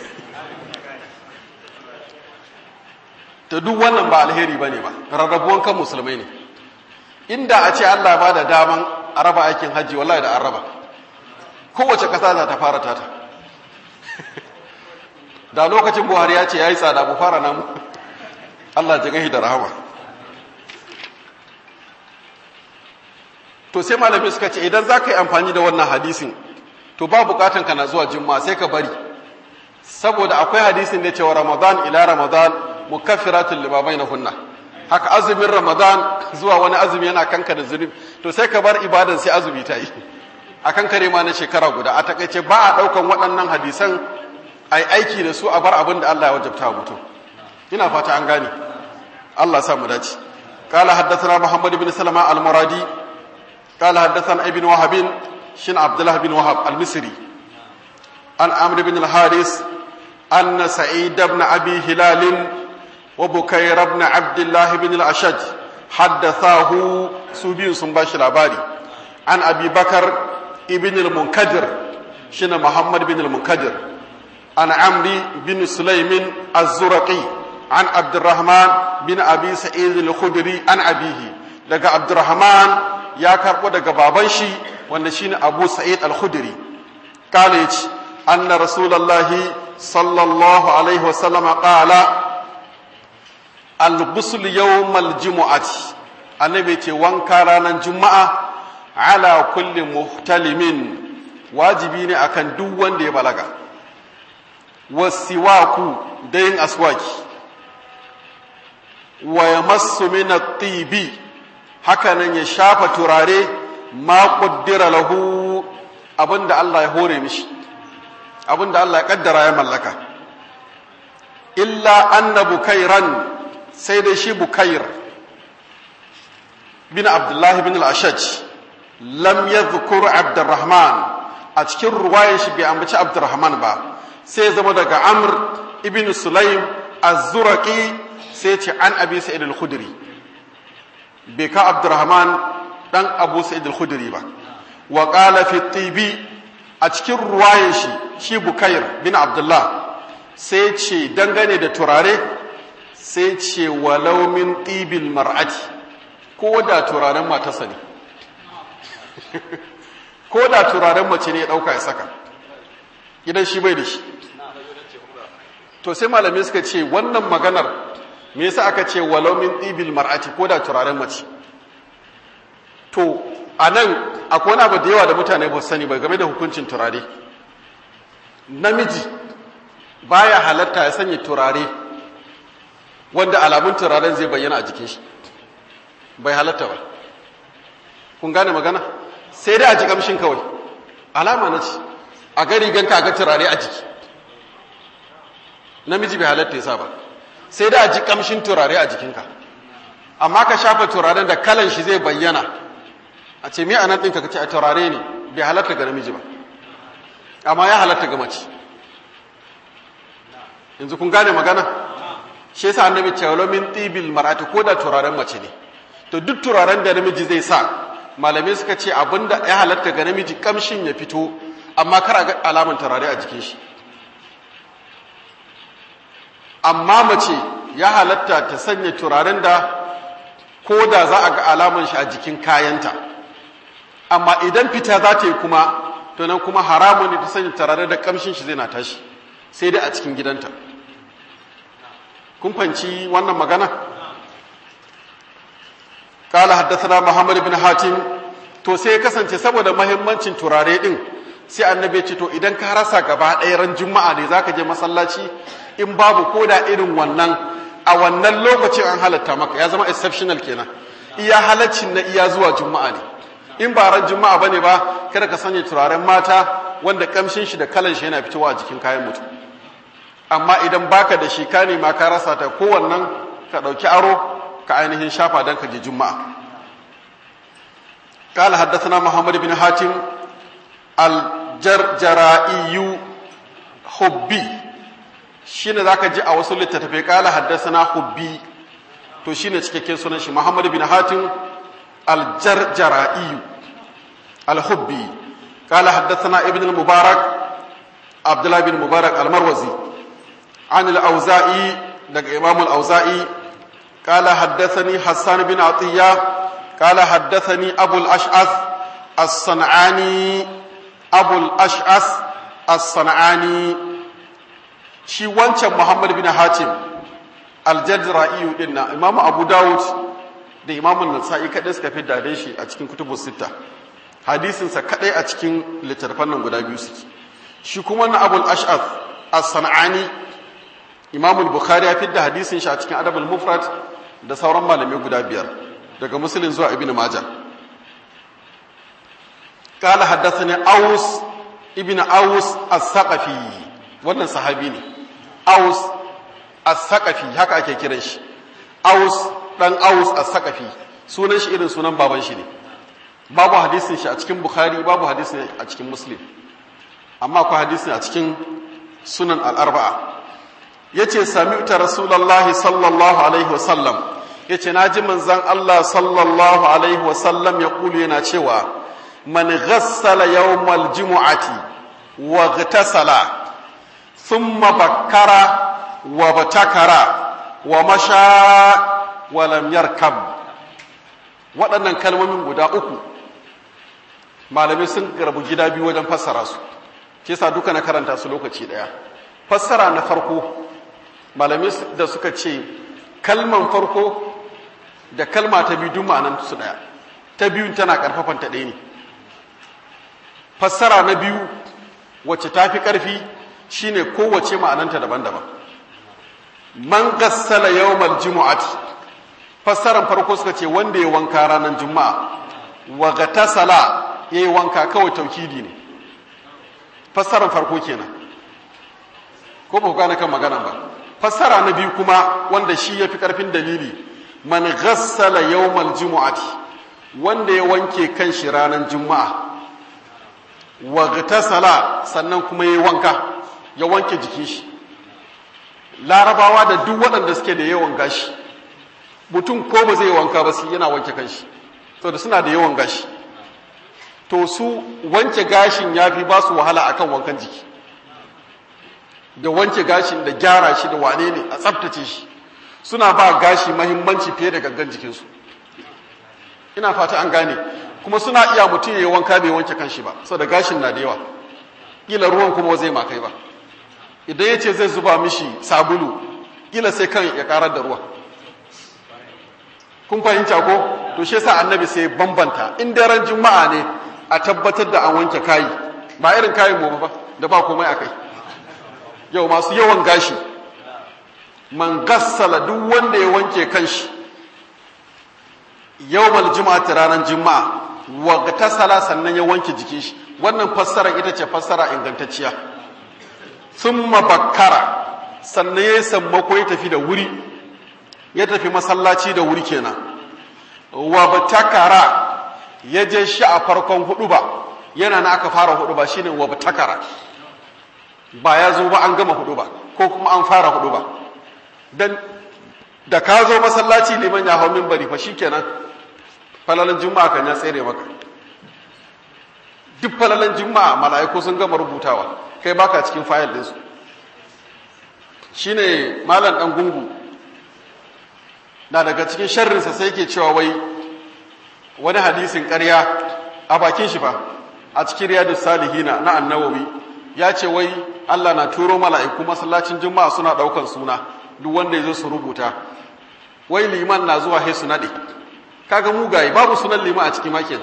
ta duk wannan ba alheri ba ne ba rarrabuwan kan musulmai ne inda a ce Allah ba da daman a raba aikin hajji wallahi da an raba kowace ƙasa za ta fara tata da lokacin buhari ya ce ya yi tsada mu fara namu Allah ji gahi da rahama to sai malamai suka ce idan za ka yi amfani da wannan hadisin to ba bukatan ka na zuwa juma'a sai ka bari saboda akwai hadisin da cewa ramadan ila ramadan mukaffiratun lima bainahunna haka azumin ramadan zuwa wani azumi yana kanka da zunubi to sai ka bar ibadan sai azumi ta yi a kankare ma na shekara guda a takaice ba a daukan waɗannan hadisan ai aiki da su a bar abin da Allah ya wajabta mutum ina fata an gane Allah sa mu dace قال حدثنا محمد بن سلمة المرادي قال حدثنا ابن وهب شن عبد الله بن وهب المصري عن عمرو بن الحارث أن سعيد بن أبي هلال وبكير بن عبد الله بن الأشج حدثاه سبين سنباش العباري عن أبي بكر ابن المنكدر شن محمد بن المنكدر عن عمرو بن سليم الزرقي عن عبد الرحمن بن أبي سعيد الخدري عن أبيه لقى عبد الرحمن يا كربو daga baban shi wanda shine Abu Sa'id al-Khudri kale yace anna rasulullahi sallallahu alaihi wasallam qala al-ghusl yawmal jumu'ati annabi ce wanka ranar juma'a ala kulli muhtalimin wajibi ne akan duk wanda ya balaga wasiwaku da yin aswaki wa yamassu min at-tibi haka nan ya shafa turare ma qaddara lahu abinda Allah ya hore mishi abinda Allah ya kaddara ya mallaka illa anna bukairan sai dai shi bukair bin abdullahi bin al-ashaj lam yadhkur abdurrahman a cikin ruwayan shi bai ambaci abdurrahman ba sai zama daga amr ibn sulaim az-zuraqi sai ce an abi sa'id al-khudri bai ka abdurrahman dan abu sa'id al-khudri ba wa qala fi tibi a cikin ruwayan shi shi bukair bin abdullah sai ce dangane da turare sai ce walau min tibil mar'ati ko da turaren matarsa ne ko da turaren mace ne ya dauka ya saka idan shi bai da shi to sai malamai suka ce wannan maganar me yasa aka ce walau min tibil mar'ati ko da turaren mace to anan akwai wani abu da yawa da mutane ba sani ba game da hukuncin turare namiji baya halatta ya sanya turare wanda alamun turaren zai bayyana a jikin shi bai halatta ba kun gane magana sai dai a ji kamshin kawai alama na ce a gari ganka ga turare a jiki namiji bai halatta ya sa ba sai dai a ji kamshin turare a jikinka amma ka shafa turaren da kalan shi zai bayyana a ce miya anan ɗinka ka ce a turare ne bai halatta ga namiji ba amma ya halatta ga mace yanzu kun gane magana shi yasa annabi cewa min tibil mar'ati ko da turaren mace ne to duk turaren da namiji zai sa malamai suka ce abinda ya halatta ga namiji kamshin ya fito amma kar a ga alaman turare a jikin shi amma mace ya halatta ta sanya turaren da ko da za a ga alaman shi a jikin kayanta amma idan fita za ta yi kuma to nan kuma haramun ne ta sanya turare da kamshin shi zai na tashi sai dai a cikin gidanta kun fanci wannan magana قال حدثنا محمد بن حاتم to sai ya kasance saboda mahimmancin turare din sai annabi ce to idan ka rasa gaba ɗaya ran juma'a ne zaka je masallaci in babu koda irin wannan a wannan lokacin an halatta maka ya zama exceptional kenan iya halaccin na iya zuwa juma'a ne in ba ran juma'a bane ba kada ka sanya turaren mata wanda kamshin shi da kalan shi yana fitowa a jikin kayan mutum amma idan baka da shi ka nema ka rasa ta kowannan ka ɗauki aro ka ainihin shafa don ka je juma'a قال حدثنا محمد بن حاتم الجرجرائي حبي shine zaka ji a wasu littattafai kala haddasana hubbi to shine cikakken sunan shi Muhammad bin Hatim al-Jarjara'i al-Hubbi kala haddasana Ibn al-Mubarak Abdullah bin Mubarak al-Marwazi an al-Auza'i daga Imam al-Auza'i kala haddathani Hassan bin Atiyya قال حدثني أبو الأشعث الصنعاني أبو الأشعث الصنعاني شي وانشا محمد بن حاتم الجدرائي دينا إمام أبو داود da imamun nasa'i kaɗai suka fi dade shi a cikin kutubu sita hadisinsa kaɗai a cikin littattafan nan guda biyu suke shi kuma na abul ash'af as-sana'ani imamul bukhari ya fi da hadisin shi a cikin adabul mufrad da sauran malamai guda biyar daga musulun zuwa ibn majah قال حدثني اوس ابن اوس الثقفي wannan sahabi ne aus as-saqafi haka ake kiran shi aus dan aus as-saqafi sunan shi irin sunan baban shi ne babu hadisin shi a cikin bukhari babu hadisin a cikin muslim amma akwai hadisin a cikin sunan al-arba'a yace sami'tu rasulullahi sallallahu alaihi wasallam ya ce na ji manzan Allah sallallahu Alaihi wasallam ya kulu yana cewa man ghassala yawmal jimu'ati wa gtasala thumma bakkara wa batakara wa masha wa lam yarkab waɗannan kalmomin guda uku malamai sun garbu gida biyu wajen fassara su ke sa duka na karanta su lokaci ɗaya fassara na farko malamai da suka ce kalman farko da kalma ta biyu duk ma'anan su daya ta biyun tana karfafan ta ɗaya ne fassara na biyu wacce ta fi ƙarfi shine kowace ma'ananta daban-daban man gassala yawmal jumu'ati fassaran farko suka ce wanda ya wanka ranar juma'a wa gatasala yayi wanka kawai taukidi ne fassaran farko kenan ko ba ku gane kan magana ba fassara na biyu kuma wanda shi yafi karfin dalili man ghassala yawmal jumu'ati wanda ya wanke kanshi ranar juma'a wa gatasala sannan kuma yayi wanka ya wanke jikin shi larabawa da duk waɗanda suke da yawan gashi mutum ko ba zai wanka ba sai yana wanke kanshi saboda suna da yawan gashi to su wanke gashin ya fi ba su wahala akan wankan jiki da wanke gashin da gyara shi da wane ne a tsabtace shi suna ba gashi mahimmanci fiye da gangan jikinsu ina fata an gane kuma suna iya mutum ya yi wanka bai wanke kanshi ba saboda gashin na da yawa kila ruwan kuma zai makai ba idan ya ce zai zuba mishi sabulu kila sai kan ya karar da ruwa kun fahimta ko to shi yasa annabi sai bambanta in daren juma'a ne a tabbatar da an wanke kayi ba irin kayin mu ba da ba komai akai yau masu yawan gashi man gassala duk wanda ya wanke kanshi yawmal juma'ati ranar juma'a wa tasala sannan ya wanke jikin shi wannan fassara ita ce fassara ingantacciya thumma bakkara sannan ya sammako ya tafi da wuri ya tafi masallaci da wuri kenan wa batakara ya je shi a farkon hudu ba yana na aka fara hudu ba shine wa batakara ba ya zo ba an gama hudu ba ko kuma an fara hudu ba dan da ka zo masallaci liman ya hau minbari fa shikenan falalan juma'a kan ya tsere maka duk falalan juma'a mala'iku sun gama rubutawa kai baka cikin fayil ɗinsu shine malam dan gungu na daga cikin sharrinsa sai ke cewa wai wani hadisin ƙarya a bakin shi fa a cikin riyadus salihina na annawawi ya ce wai Allah na turo mala'iku masallacin juma'a suna ɗaukan suna duk wanda ya zo su rubuta wai liman na zuwa he su naɗe kaga mugaye babu sunan liman a cikin makin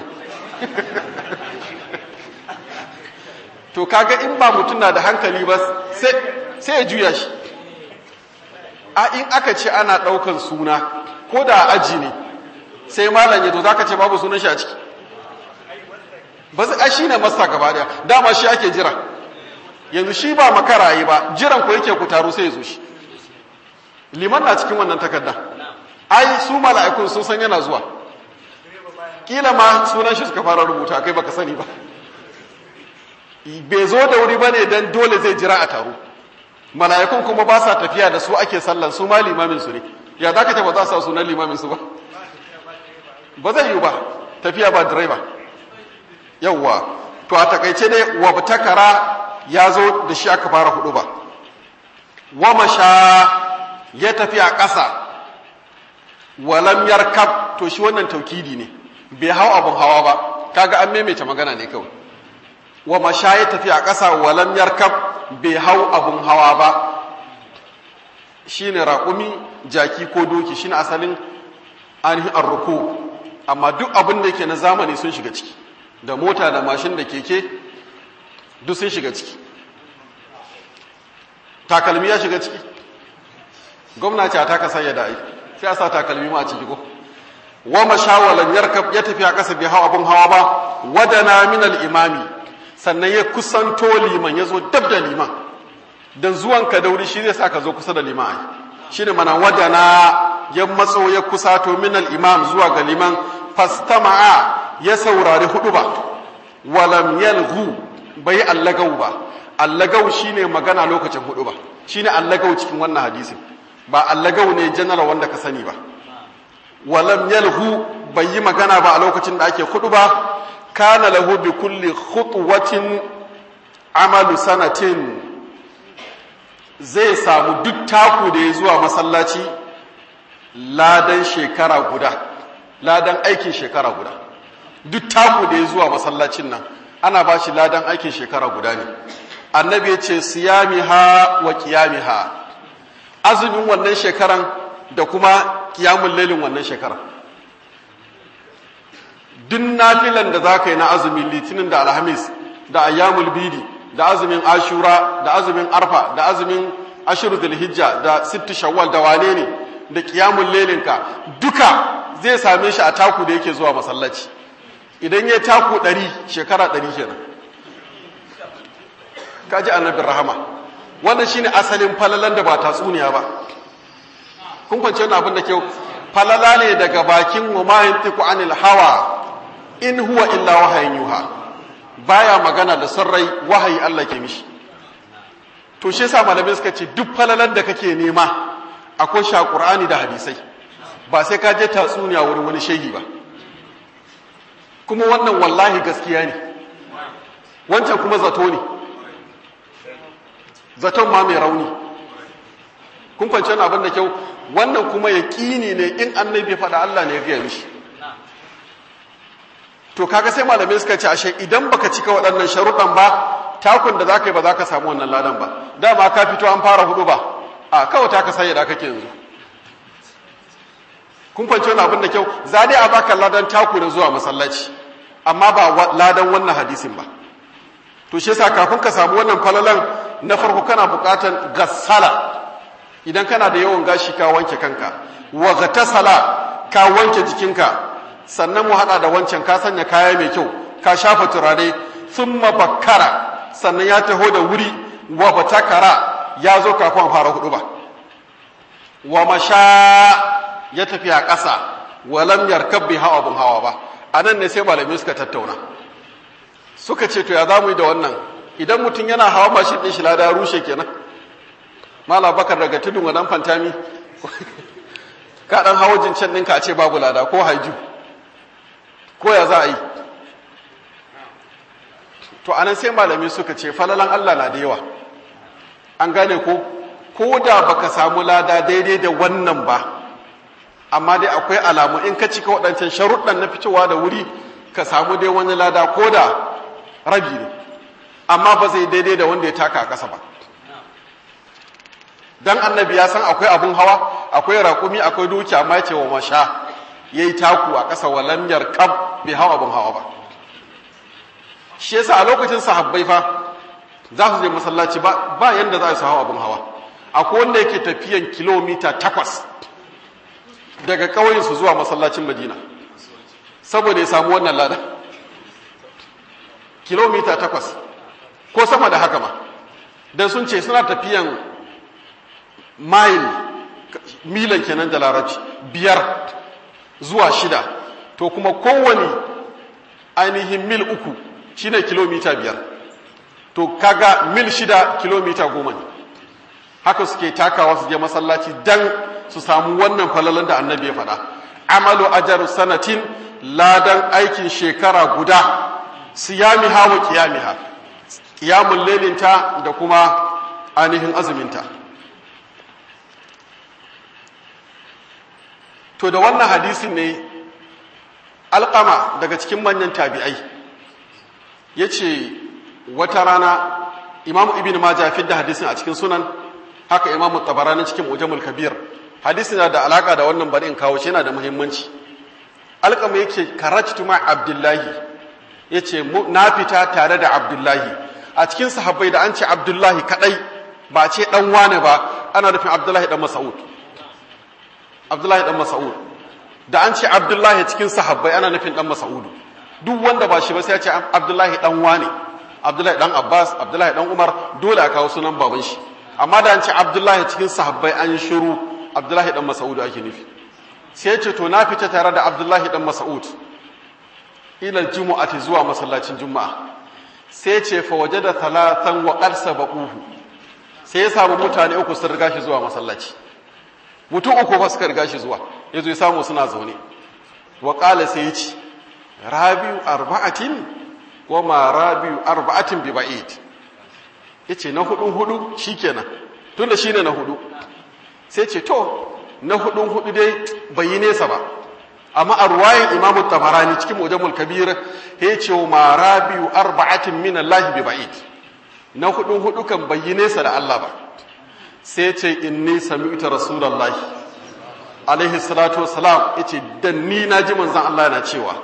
to kaga in ba mutum na da hankali ba sai ya juya shi a in aka ce ana ɗaukan suna ko da aji ne sai malam ya to za ka ce babu sunan shi a ciki ba zai shi ne masta gaba daya dama shi ake jira yanzu shi ba makara yi ba jiran ku yake ku taru sai ya zo shi liman na cikin wannan takarda ai su mala'ikun sun san yana zuwa kila ma sunan shi suka fara rubuta kai baka sani ba bai zo da wuri bane dan dole zai jira a taro mala'ikun kuma ba sa tafiya da su ake sallan su ma limamin su ne ya za ka ce ba za su sunan limamin su ba ba zai yi ba tafiya ba direba yawwa to a takaice dai wa takara ya zo da shi aka fara hudu ba wa masha ya tafi a ƙasa walam yarkab to shi wannan taukidi ne bai hau abun hawa ba kaga an maimaita magana ne kawai wa masha ya tafi a ƙasa walam yarkab bai hau abun hawa ba shine raƙumi jaki ko doki shine asalin ainihin arruku amma duk abin da yake na zamani sun shiga ciki da mota da mashin da keke duk sun shiga ciki takalmi ya shiga ciki gwamnati ta ka sanya da ai sai a sa takalmi ma a ciki ko wa mashawalan yarkab ya tafi a ƙasa bai hawa abin hawa ba wadana min al-imami sannan ya kusanto liman ya zo dab da liman dan zuwan ka dauri shi zai sa ka zo kusa da liman ai shine mana wadana ya matso ya kusato min al-imam zuwa ga liman fastama'a ya saurari hudu ba walam yalghu bai allagau ba allagau shine magana lokacin hudu ba shine allagau cikin wannan hadisin ba allagau ne general wanda ka sani ba walam yalhu bai yi magana ba a lokacin da ake hudu ba kana lahu bi kulli khutwatin amalu sanatin zai samu duk taku da ya zuwa masallaci ladan shekara guda ladan aikin shekara guda duk taku da ya zuwa masallacin nan ana ba shi ladan aikin shekara guda ne annabi ya ce siyamiha wa qiyamiha azumin wannan shekaran da kuma kiyamun lailin wannan shekara duk nafilan da za ka yi na azumin litinin da alhamis da ayyamul bidi da azumin ashura da azumin arfa da azumin ashiru hijja da sittu shawwal da wane ne da kiyamun lailinka duka zai same shi a taku da yake zuwa masallaci idan ya taku ɗari shekara ɗari kenan kaji annabin rahama wannan shine asalin falalan da ba tatsuniya ba kun kwance wannan abin da ke falala ne daga bakin wa ma yantiku anil hawa in huwa illa wahayin yuha baya magana da sarrai wahayi Allah ke mishi to shi yasa malamai suka ce duk falalan da kake nema akwai sha Qur'ani da hadisai ba sai ka je tatsuniya wurin wani shehi ba kuma wannan wallahi gaskiya ne wancan kuma zato ne zaton ma mai rauni kun kwanci wani abin da kyau wannan kuma yaƙini ne in annabi faɗa Allah ne ya gaya mishi to kaga sai malamai suka ce ashe idan baka cika waɗannan sharuɗan ba takun da zaka yi ba za ka samu wannan ladan ba dama ka fito an fara hudu ba a kawai ta ka sanya da kake yanzu kun fahimci wani abin da kyau za dai a baka ladan taku da zuwa masallaci amma ba ladan wannan hadisin ba to shi yasa kafin ka samu wannan falalan na farko kana buƙatar gassala idan kana da yawan gashi ka wanke kanka wa gatasala ka wanke jikinka sannan mu hada da wancan ka sanya kaya mai kyau ka shafa turare thumma bakkara sannan ya taho da wuri wa batakara ya zo kafin fara hudu ba wa masha ya tafi a ƙasa wa lam yarkab bi hawa bin hawa ba anan ne sai malamai suka tattauna suka ce to ya zamu yi da wannan idan mutum yana hawa mashin din shi lada rushe kenan mala bakar daga tudun wadan fantami ka dan hawo jincin ɗinka a ce babu lada ko haiju ko ya za a yi to anan sai malamai suka ce falalan Allah na da yawa an gane ko ko da baka samu lada daidai da wannan ba amma dai akwai alamu in ka cika waɗancan sharuɗan na fitowa da wuri ka samu dai wani lada ko da rabi ne amma ba zai daidai da wanda ya taka a ƙasa ba dan annabi ya san akwai abun hawa akwai raƙumi akwai duki amma ce wa masha yayi taku a ƙasa walam yarkab bai hawa abun hawa ba shi yasa a lokacin sahabbai fa za su je masallaci ba ba yanda za su hawa abun hawa akwai wanda yake tafiyan kilomita takwas daga ƙauyensu zuwa masallacin madina saboda ya samu wannan lada kilomita takwas ko sama da haka ma don sun ce suna tafiyan mile milan kenan da larabci biyar zuwa shida to kuma kowane ainihin mil uku shine kilomita biyar to kaga mil shida kilomita goma ne haka suke takawa su je masallaci dan su samu wannan falalan da annabi ya faɗa amalu ajar sanatin ladan aikin shekara guda siyamiha wa qiyamiha qiyamul lailinta da kuma ainihin azuminta to da wannan hadisin ne alƙama daga cikin manyan tabi'ai yace wata rana imamu ibn majah fi da hadisin a cikin sunan haka imamu tabarani cikin mujamul kabir hadisi na da alaka da wannan bari in kawo shi yana da muhimmanci alƙama yake karatu ma abdullahi yace na fita tare da abdullahi a cikin sahabbai da an ce abdullahi kadai ba ce dan wane ba ana nufin abdullahi dan mas'ud abdullahi dan mas'ud da an ce abdullahi cikin sahabbai ana nufin dan mas'ud duk wanda ba shi ba sai ya ce abdullahi dan wane abdullahi dan abbas abdullahi dan umar dole a kawo sunan baban shi amma da an ce abdullahi cikin sahabbai an yi shiru abdullahi dan mas'ud ake nufi sai ce to na fita tare da abdullahi dan mas'ud ila jumu'ati zuwa masallacin juma'a sai ce fa wajada thalathan wa qad sabaquhu sai ya samu mutane uku sun riga shi zuwa masallaci mutum uku fa suka riga shi zuwa yazo ya samu suna zaune wa qala sai ya ce rabiu arba'atin wa ma rabiu arba'atin bi ba'id yace na hudun hudu shikenan tunda shine na hudu sai ce to na hudun hudu dai bai yi nesa ba amma a ruwayin imamu tabarani cikin mujamul kabir ya ce wa marabiyu arba'atin min Allah bi ba'id na hudun hudu kan bai yi nesa da Allah ba sai ce inni sami'tu rasulullahi alaihi salatu wassalam yace dan ni na ji manzon Allah yana cewa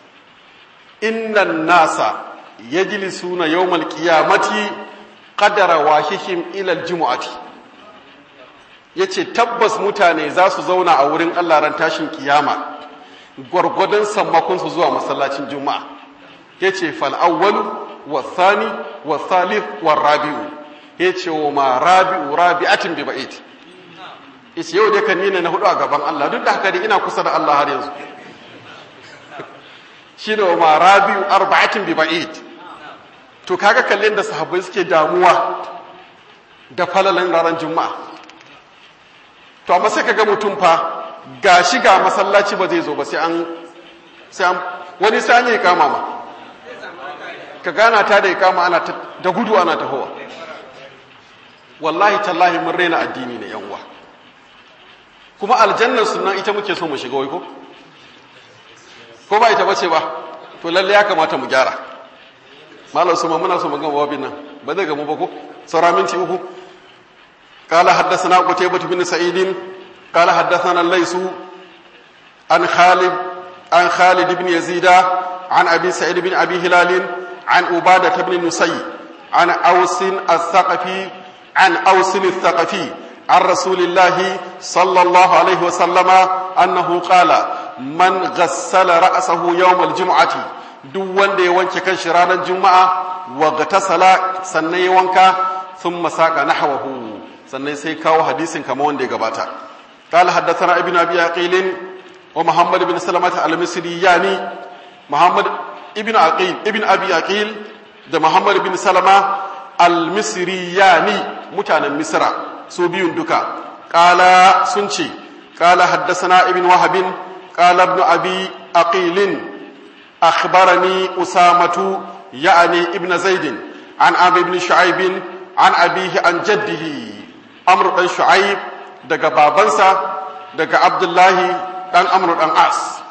innan nasa yajlisuna yawmal qiyamati qadara wahihim ila aljum'ati yace tabbas mutane za su zauna a wurin Allah ran tashin kiyama gwargwadon sammakon su zuwa masallacin juma'a yace fal awwal wa thani wa thalith wa rabi'u yace wa ma rabi'u rabi'atin bi ba'id yace yau dai kan ni ne na hudu a gaban Allah duk da haka dai ina kusa da Allah har yanzu shine wa ma rabi'u arba'atin bi ba'id to kaga kallon da sahabbai suke damuwa da falalan ranar juma'a to amma sai kaga mutum fa gashi ga masallaci ba zai zo ba sai an sai an wani sai an yi kama ma ka gana ta da ikama ana da gudu ana tahowa wallahi tallahi mun raina addini ne yan uwa kuma aljannar sunan ita muke so mu shiga wai ko ko ba ita bace ba to lalle ya kamata mu gyara malam su muna so mu gama wabin nan ba zai gamu ba ko saura minti uku قال حدثنا قتيبة بن سعيد قال حدثنا الليث عن خالد عن خالد بن يزيد عن أبي سعيد بن أبي هلال عن عبادة بن نسي عن أوس الثقفي عن أوس الثقفي عن رسول الله صلى الله عليه وسلم أنه قال من غسل رأسه يوم الجمعة duk wanda ya wanke kan shi ranar juma'a wa gatasala sannan ya wanka sun masaka nahwahu sannan sai kawo hadisin kamar wanda ya gabata قال حدثنا ابن ابي عقيل ومحمد بن سلمة المصرياني محمد ابن عقيل ابن ابي عقيل ده محمد بن سلمة المصرياني متانا مصر سو بيون دكا قال سنشي قال حدثنا ابن وهب قال ابن ابي عقيل أخبرني أسامة يعني ابن زيد عن أبي بن شعيب عن أبيه عن جده أمر بن شعيب دقى بابنسا دقى عبد الله عن أمر بن عاص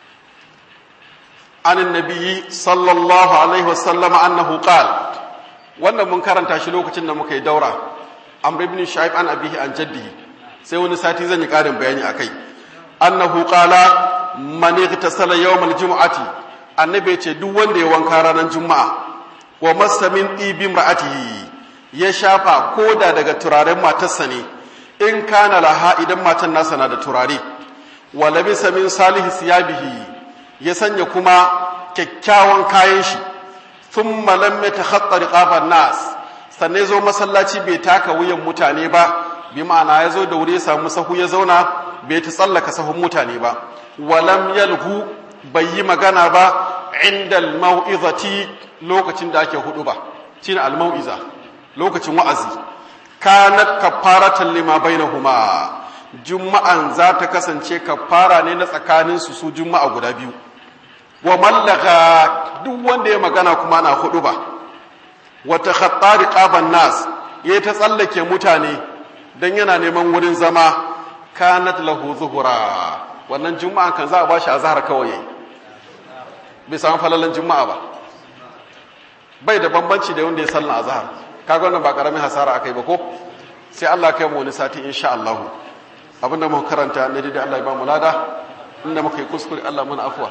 عن النبي صلى الله عليه وسلم أنه قال wannan mun karanta shi lokacin da muka yi daura amr ibn shu'aib an abihi an jaddihi sai wani sati zan yi karin bayani akai annahu qala man igtasala yawm al-jum'ati annabi ya ce duk wanda ya wanka ranar juma'a wa masamin ɗibin ra'atihi ya shafa koda daga turaren matarsa ne in kana laha idan matan nasa na da turare wa labisa min salihi siyabihi ya sanya kuma kyakkyawan kayan shi thumma lam yatakhatta riqaban nas sannan ya zo masallaci bai taka wuyan mutane ba bi ma'ana ya zo da wuri ya samu sahu ya zauna bai ta tsallaka sahun mutane ba walam yalhu bai yi magana ba inda al-mau'izati lokacin da ake hudu ba shine al-mau'iza lokacin wa'azi kanat kafaratan lima bainahuma juma'an za ta kasance kafara ne na tsakanin su su juma'a guda biyu wa mallaka duk wanda ya magana kuma na hudu ba wa takhatta riqaban nas yayi ta tsallake mutane dan yana neman wurin zama kanat lahu zuhura wannan juma'a kan za a bashi azhar kawai yayi bai samu falalan juma'a ba bai da bambanci da wanda ya sallah azhar kaga wannan ba karamin hasara akai ba ko sai Allah kai mu wani sati insha Allah abinda muka karanta ne da Allah ya ba mu lada inda muka yi kuskure Allah mana afwa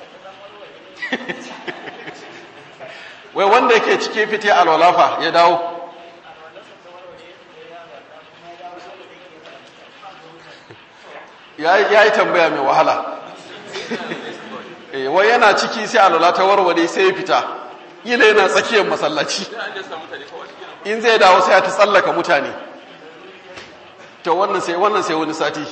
wai wanda yake cike fite alwalafa ya dawo ya yi tambaya mai wahala wai yana ciki sai alwala ta warware sai ya fita ila yana tsakiyar masallaci in zai dawo sai ta tsallaka mutane to wannan sai wannan sai wani sati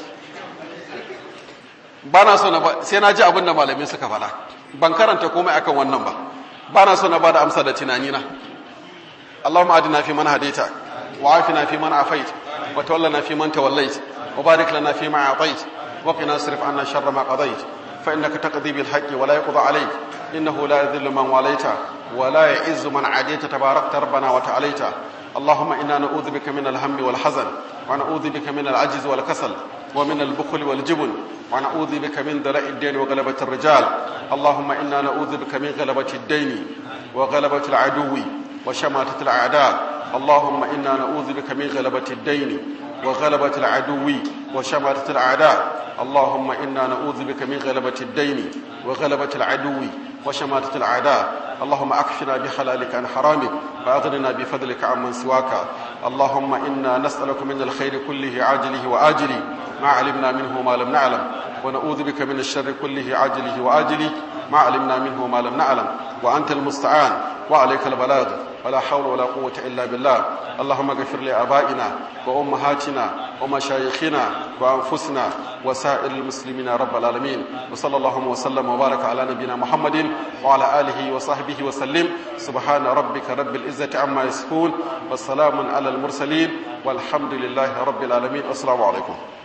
ba na so na sai na ji abin da malamai suka faɗa ban karanta komai akan wannan ba ba na so na ba da amsa da tunanina اللهم أدنا في من هديت وعافنا في من عافيت وتولنا في من توليت وبارك لنا فيما أعطيت وقنا اصرف عنا شر ما قضيت فإنك تقضي بالحق ولا يقضى عليك إنه لا يذل من واليت ولا يعز من عاديت تباركت ربنا وتعاليت اللهم إنا نعوذ بك من الهم والحزن ونعوذ بك من العجز والكسل ومن البخل والجبن ونعوذ بك من دلاء الدين وغلبة الرجال اللهم إنا نعوذ بك من غلبة الدين وغلبة العدو وشماتة الأعداء اللهم إنا نعوذ بك من غلبة الدين وغلبة العدو وشماتة الأعداء اللهم إنا نعوذ بك من غلبة الدين وغلبة العدو وشماتة الأعداء اللهم أكفنا بحلالك عن حرامك وأغننا بفضلك عمن سواك اللهم إنا نسألك من الخير كله عاجله وآجله ما علمنا منه ما لم نعلم ونعوذ بك من الشر كله عاجله وآجله ما علمنا منه ما لم نعلم وأنت المستعان وعليك البلاغ ولا حول ولا قوة إلا بالله اللهم اغفر لآبائنا وأمهاتنا ومشايخنا وأنفسنا وسائر المسلمين رب العالمين وصلى الله وسلم وبارك على نبينا محمد وعلى آله وصحبه وسلم سبحان ربك رب العزة عما يصفون والسلام على المرسلين والحمد لله رب العالمين السلام عليكم